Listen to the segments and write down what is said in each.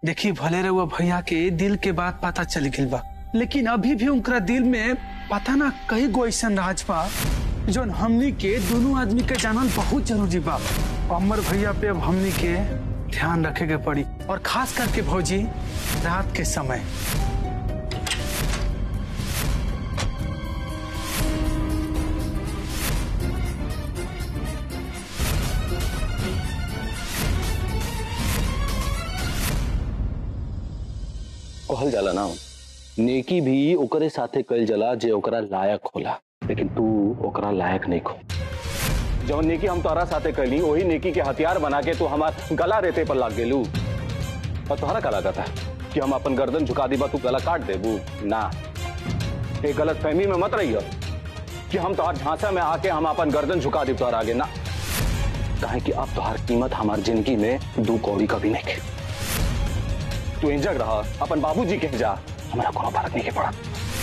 देखी भले रहुआ भैया के दिल के बात पता चल गई बा लेकिन अभी भी उनका दिल में पता ना कई गो ऐसा राज बा जो हमनी के दोनों आदमी के जानल बहुत जरूरी बा अमर भैया पे अब हमनी के ध्यान रखे के पड़ी और खास करके भौजी रात के समय कहल जाला ना नेकी भी ओकरे साथे कल जला जे ओकरा लायक होला लेकिन तू ओकरा लायक नहीं खो जौन नेकी हम तोहरा साथे कैली वही नेकी के हथियार बना के तू हमार गला रेते पर लाग गेलू और तोहरा का लागत है कि हम अपन गर्दन झुका दीबा तू गला काट देबू ना एक गलत फहमी में मत रहियो कि हम तोहर झांसा में आके हम अपन गर्दन झुका दी तोहर आगे ना कहे कि अब तोहर कीमत हमार जिंदगी में दू कौड़ी का भी नहीं है। तू इंजक रहा अपन बाबूजी के जा हमारा कोनो फर्क नहीं के पड़ा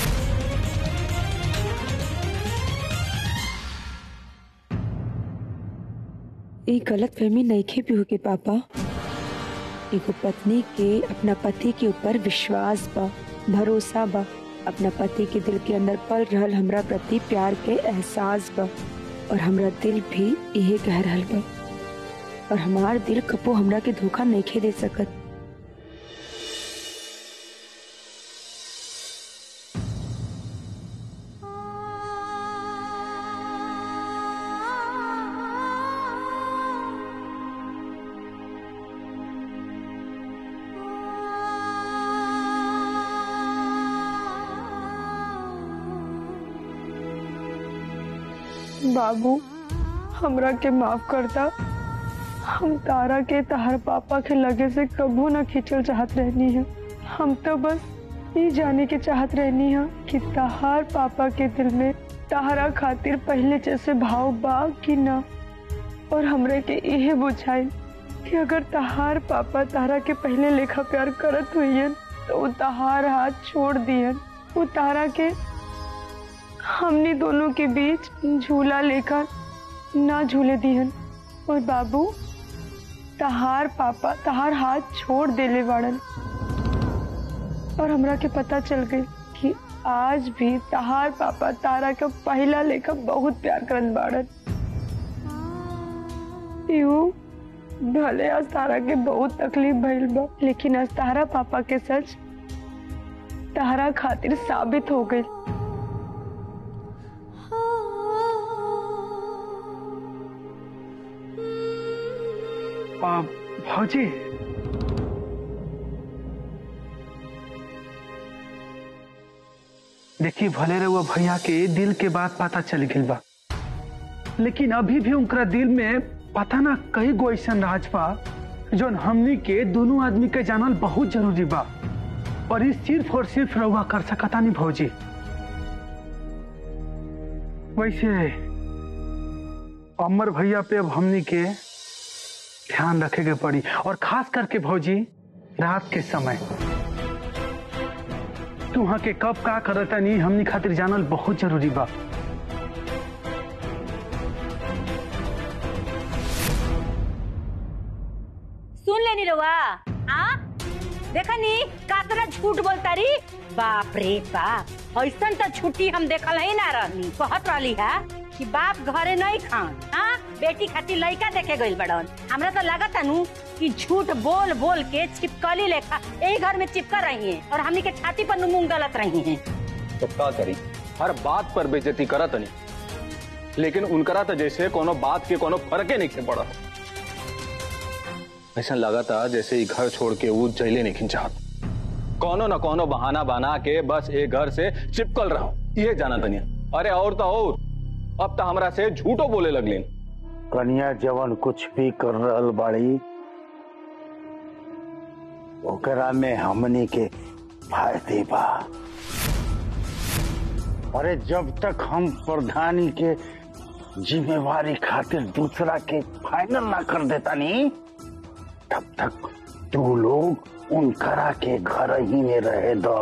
ये गलत फहमी नईखे भी होके पापा एगो पत्नी के अपना पति के ऊपर विश्वास बा भरोसा बा अपना पति के दिल के अंदर पल रहल हमरा प्रति प्यार के एहसास बा और हमरा दिल भी यही कह रहल बा और हमार दिल कपो हमरा के धोखा नईखे दे सकत बाबू हमरा के माफ करता हम तारा के तहर पापा के लगे से कबू न खींचल चाहत रहनी है हम तो बस ये जाने के चाहत रहनी है कि तहार पापा के दिल में तहरा खातिर पहले जैसे भाव बा कि ना और हमरे के यही बुझाई कि अगर तहार पापा तारा के पहले लेखा प्यार करत हुईन तो वो तहार हाथ छोड़ दियन वो तारा के हमने दोनों के बीच झूला लेकर ना झूले दिहन और बाबू तहार पापा तहार हाथ छोड़ देले बाड़न और हमरा के पता चल गई कि आज भी तहार पापा तारा के पहला लेकर बहुत प्यार करन बाड़न यू भले आज तारा के बहुत तकलीफ भइल बा लेकिन आज तारा पापा के सच तारा खातिर साबित हो गई आ, भौजी देखी भले रहुआ भैया के दिल के बात पता चल गई बा लेकिन अभी भी उनका दिल में पता ना कई गो ऐसा राज बा जो हमनी के दोनों आदमी के जानल बहुत जरूरी बा और इस सिर्फ और सिर्फ रहुआ कर सकता नहीं भौजी वैसे अमर भैया पे अब हमनी के ध्यान रखे के पड़ी और खास करके भौजी रात के समय तू वहां के कब का करता नहीं हमनी खातिर जानल बहुत जरूरी बा सुन लेनी रवा हाँ देखा नी कातरा झूठ बोलता री बाप रे बाप ऐसन तो छुट्टी हम देखल ही ना रहनी कहत रहली है कि बाप घरे नहीं खान हाँ बेटी खातिर लड़का देखे गइल बड़न हमरा तो लागत नु कि झूठ बोल बोल के चिपकली लेखा यही घर में चिपका रही है और हमनी के छाती पर मुंह गलत रही है तो का करी हर बात पर बेइज्जती करत नहीं लेकिन उनकरा तो जैसे कोनो बात के कोनो फर्के नहीं के पड़ा ऐसा लगा था जैसे ही घर छोड़ के वो जैले नहीं चाहत कोनो न कोनो बहाना बना के बस एक घर से चिपकल रहा ये जाना तनिया अरे और तो और अब तो हमरा से झूठो बोले लगलिन कन्या जवन कुछ भी कर रहल बाड़ी ओकरा में हमनी के फायदे बा अरे जब तक हम प्रधानी के जिम्मेवारी खातिर दूसरा के फाइनल ना कर देता नी तब तक तू लोग उनकरा के घर ही में रहे दो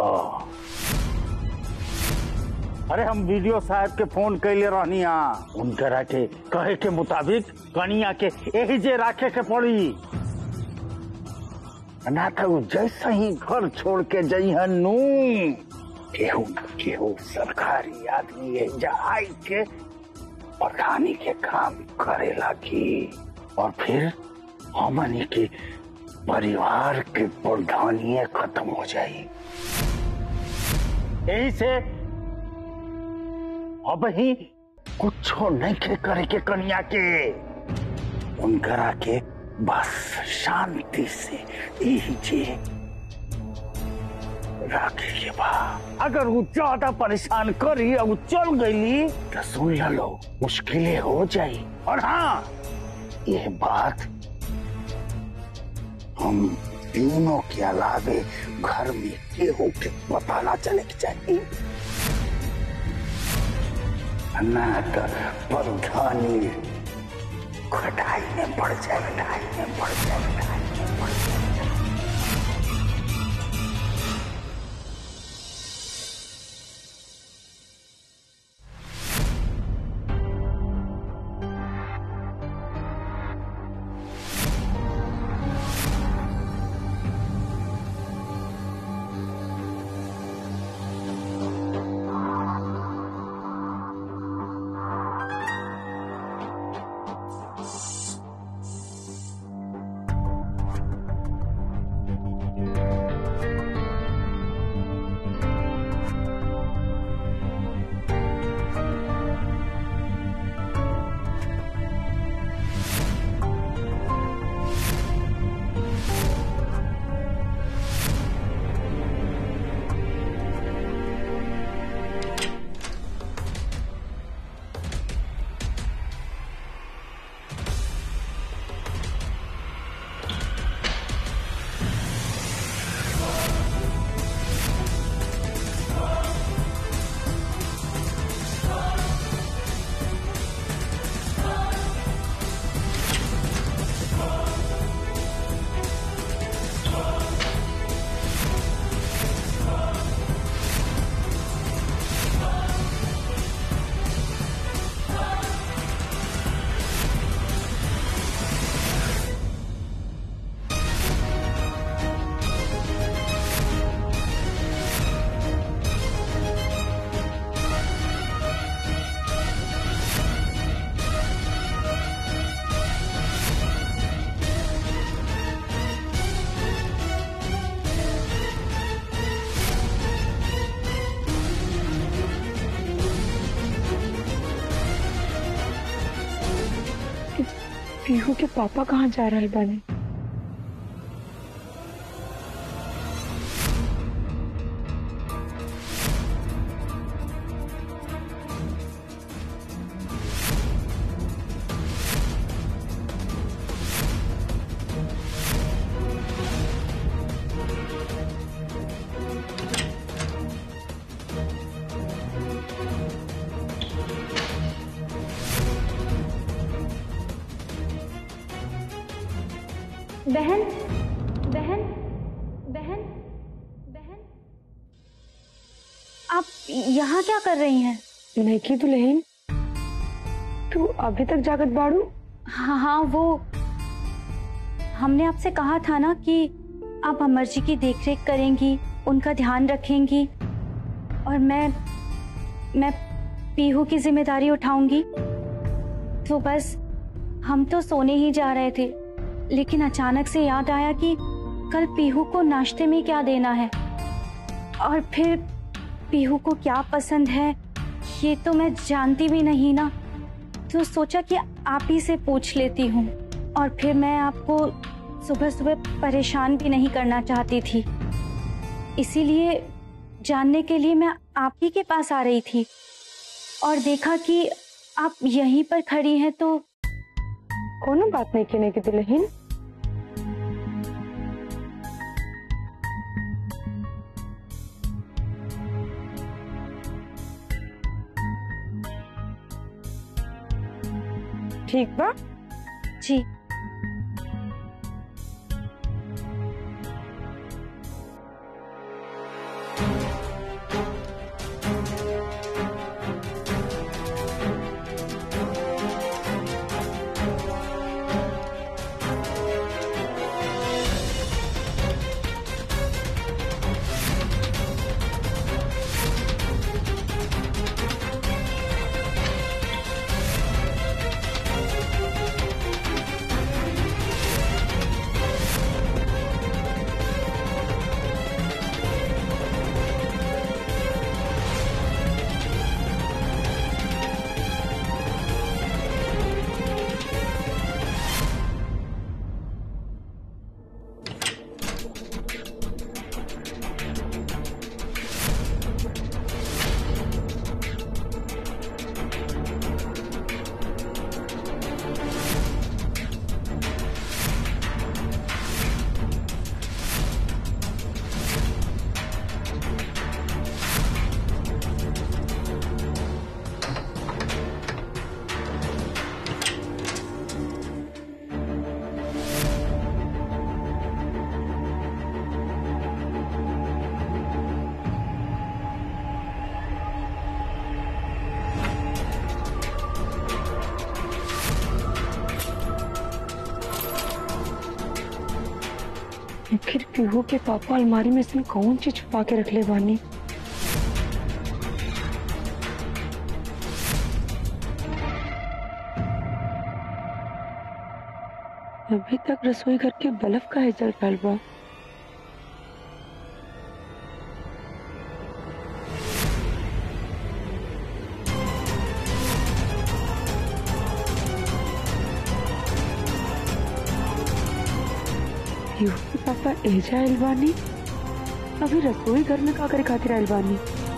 अरे हम वीडियो साहब के फोन कैले रहनी उनकरा के कहे के मुताबिक कनिया के यही जे राखे के पड़ी ना तो जैसे ही घर छोड़ के जइहन नू केहू न केहू सरकारी आदमी है आई के प्रधानी के काम करे लगी और फिर हमनी के परिवार के प्रधानिये खत्म हो जाई यही से अब ही कुछो नहीं के करे के कन्या के उनकरा के बस शांति से यही जे राखे के बा अगर वो ज्यादा परेशान करी और वो चल गई तो सुन लो मुश्किलें हो जाई और हाँ ये बात हम तीनों के अलावे घर में केहू के पता ना चले के चाहिए ना तो प्रधानी खटाई में बढ़ जाए खटाई में बढ़ जाए खटाई में बढ़ जाए पीहू के पापा कहाँ जा रहे बाने बहन बहन बहन बहन आप यहाँ क्या कर रही हैं नहीं दुल्हन तू अभी तक जागत बाड़ू हाँ हाँ वो हमने आपसे कहा था ना कि आप अमर जी की देखरेख करेंगी उनका ध्यान रखेंगी और मैं मैं पीहू की जिम्मेदारी उठाऊंगी तो बस हम तो सोने ही जा रहे थे लेकिन अचानक से याद आया कि कल पीहू को नाश्ते में क्या देना है और फिर पीहू को क्या पसंद है ये तो मैं जानती भी नहीं ना तो सोचा कि आप ही से पूछ लेती हूँ और फिर मैं आपको सुबह सुबह परेशान भी नहीं करना चाहती थी इसीलिए जानने के लिए मैं आप ही के पास आ रही थी और देखा कि आप यहीं पर खड़ी हैं तो कोनो बात नहीं कहने की दुल्हन ठीक बा जी आखिर पीहू के पापा अलमारी में से कौन चीज छुपा के रख ले बानी अभी तक रसोई घर के बल्ब का है जल रहल बा पीहू के पापा एजा आइल बानी अभी रसोई घर में का करे खातिर आइल बानी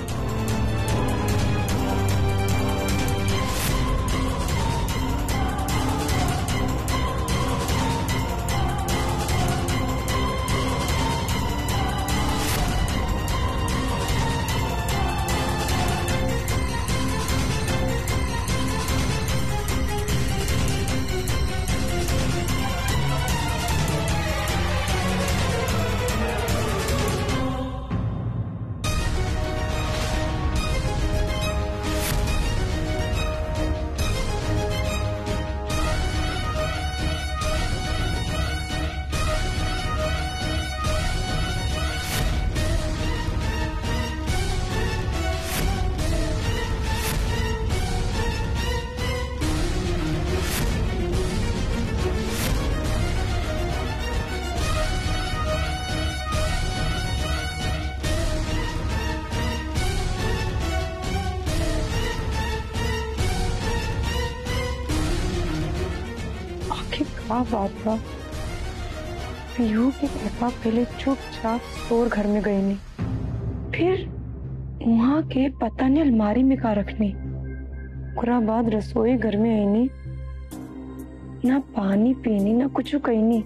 आखिर का बात बा पीहू के पापा पहले चुपचाप स्टोर घर में गए नहीं फिर वहाँ के पता नहीं अलमारी में का रखने ओकरा बाद रसोई घर में आईनी ना पानी पीनी ना कुछ कहनी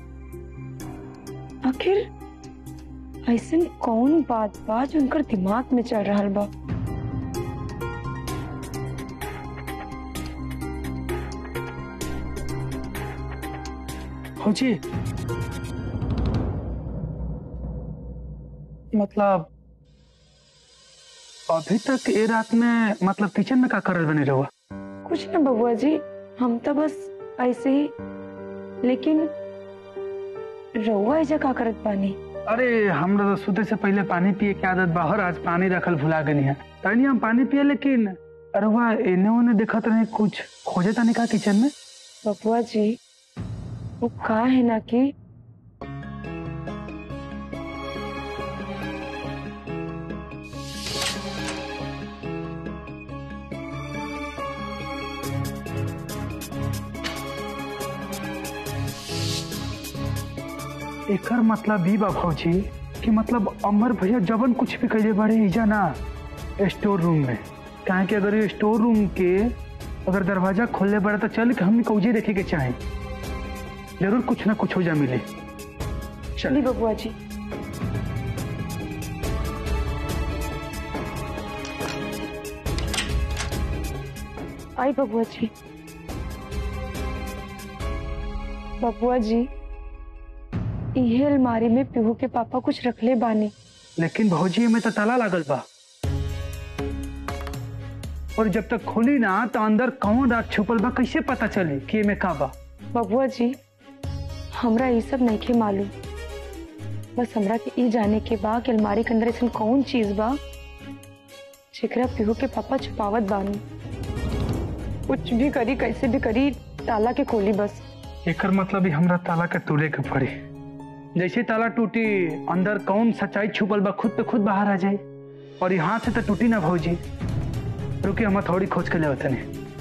आखिर ऐसे कौन बात बा जो उनकर दिमाग में चल रहा बा फौजी मतलब अभी तक ये रात में मतलब किचन में का करल बने रहुआ कुछ ना बबुआ जी हम तो बस ऐसे ही लेकिन रउआ ऐजा का करत पानी अरे हमरा तो सुते से पहले पानी पिए के आदत बाहर आज पानी रखल भुला गनी है तनी हम पानी पिए लेकिन रहुआ एने ओने देखत रहे कुछ खोजे तनी का किचन में बबुआ जी वो का है ना कि एकर मतलब ई बा फौजी कि मतलब अमर भैया जबन कुछ भी कहे बड़े इजा ना स्टोर रूम में काहे कि अगर ये स्टोर रूम के अगर दरवाजा खोलने बड़ा तो चल के हमने कौजे देखे के चाहे जरूर कुछ ना कुछ हो जा मिले चली बबुआ जी आई बबुआ जी बबुआ जी इहे अलमारी में पीहू के पापा कुछ रखले बानी लेकिन भौजी में तो ताला लागल बा और जब तक खोली ना तो अंदर कौन रात छुपल बा कैसे पता चली कि एमे का बा बबुआ जी हमरा ये सब नहीं मालूम बस हमरा के ई जाने के बा कि अलमारी के अंदर ऐसा कौन चीज बा जेकरा पीहू के पापा छुपावत बानी कुछ भी करी कैसे भी करी ताला के खोली बस एकर मतलब ही हमरा ताला के तोड़े के पड़ी जैसे ताला टूटी अंदर कौन सच्चाई छुपल बा खुद पे खुद बाहर आ जाए और यहाँ से तो टूटी ना भौजी रुकी हम थोड़ी खोज के ले वतने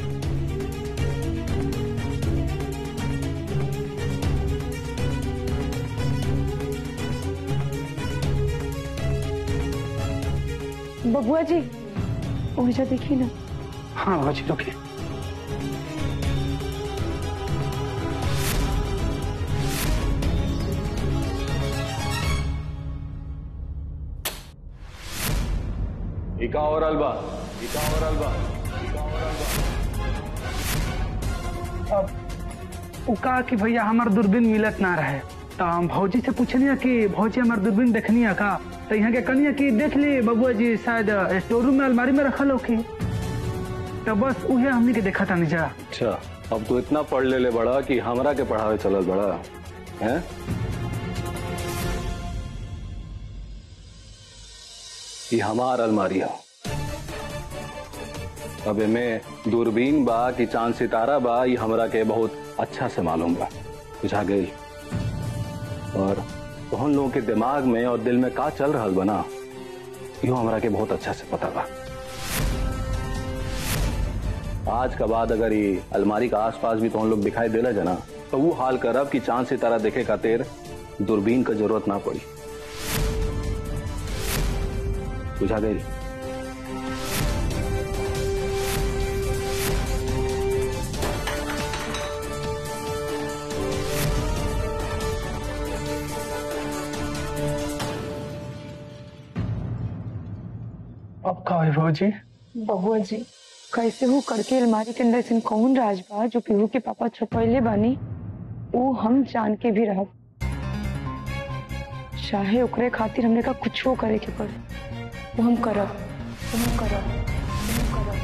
बबुआ जी ओहिजा देखी ना हाँ भौजी रुकी इका और अलबा इका और अलबा इका और अलबा अब उ कहा कि भैया हमार दूरबीन मिलत ना रहे तो हम भौजी से पूछनी कि भौजी हमार दूरबीन देखनी है का तो यहाँ के कनिया कि देख ली बबुआ जी शायद स्टोर रूम में अलमारी में रखल होखी तो बस उहे हमनी के देखा था जा अच्छा अब तो इतना पढ़ ले ले बड़ा कि हमरा के पढ़ावे चलल बड़ा हैं ये हमार अलमारी है अब में दूरबीन बा कि चांद सितारा बा ये हमरा के बहुत अच्छा से मालूम बा बुझा गई और तोहन लोगों के दिमाग में और दिल में का चल रहा बना यो हमरा के बहुत अच्छा से पता बा आज का बाद अगर ये अलमारी का आसपास भी तुम लोग दिखाई देला जना तो वो हाल करब कि चांद सितारा देखे खातिर दूरबीन का जरूरत ना पड़ी बुझा गई अब का हुई जी बहुआ जी कैसे हो करके अलमारी के अंदर ऐसा कौन राज बा जो पीहू के पापा छुपैले बानी वो हम जान के भी रहब चाहे ओकरे खातिर हमने का कुछो करे के पड़े वो हम करब वो हम करब वो हम करब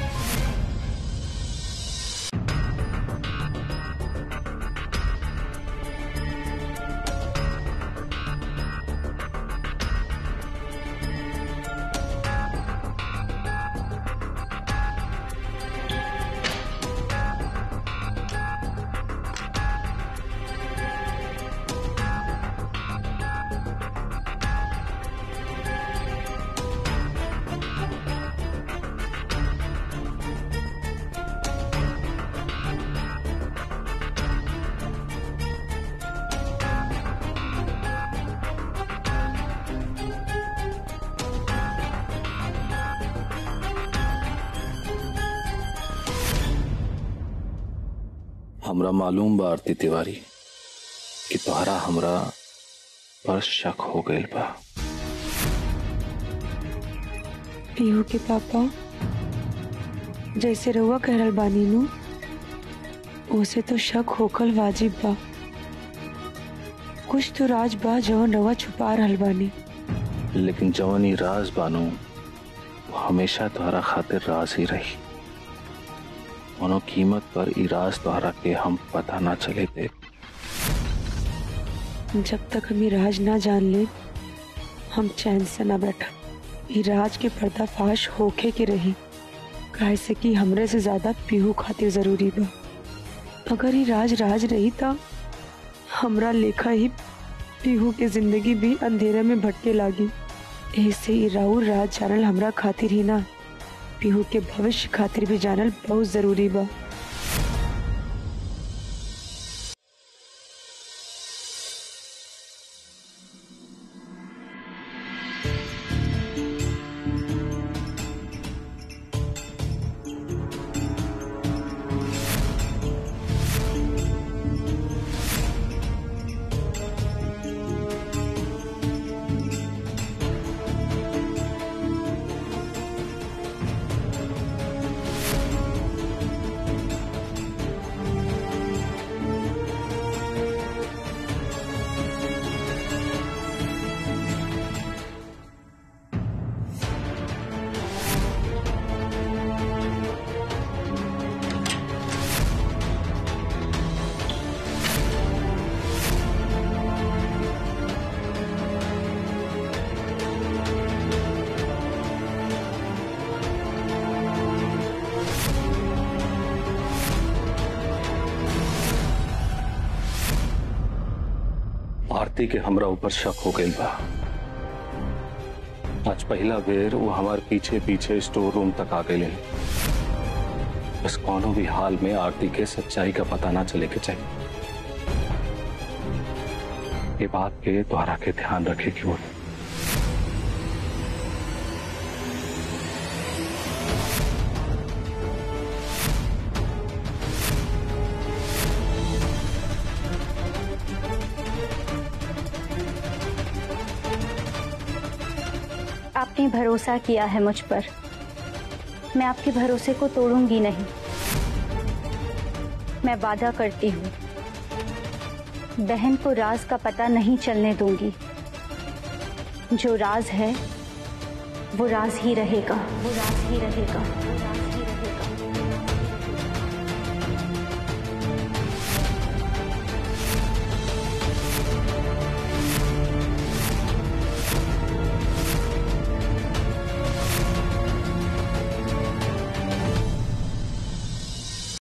हमरा मालूम बा आरती तिवारी कि तोहरा हमरा पर शक हो गइल बा पीहू के पापा जैसे रउआ कह रहल बानी नु उसे तो शक होकल वाजिब बा कुछ तो राज बा जवन रउआ छुपा रहल बानी लेकिन जवन ई राज बानू वो हमेशा तोहरा खातिर राज ही रही कोनो कीमत पर ई राज तोहरा के हम पता ना चले दे जब तक हम ये राज ना जान ले हम चैन से ना बैठा ये राज के पर्दाफाश होके के रही काहे से कि हमरे से ज्यादा पीहू खातिर जरूरी बा अगर ये राज राज रही था हमरा लेखा ही पीहू के जिंदगी भी अंधेरे में भटके लागी ऐसे ही राउर राज जानल हमरा खातिर ही ना पीहू के भविष्य खातिर भी जानल बहुत जरूरी बा आरती के हमरा ऊपर शक हो गइल बा आज पहला बेर वो हमार पीछे पीछे स्टोर रूम तक आ गए बस कोनो भी हाल में आरती के सच्चाई का पता ना चले के चाहिए ये बात के द्वारा के ध्यान रखे कि वो आपने भरोसा किया है मुझ पर मैं आपके भरोसे को तोड़ूंगी नहीं मैं वादा करती हूँ बहन को राज का पता नहीं चलने दूंगी जो राज है वो राज ही रहेगा वो राज ही रहेगा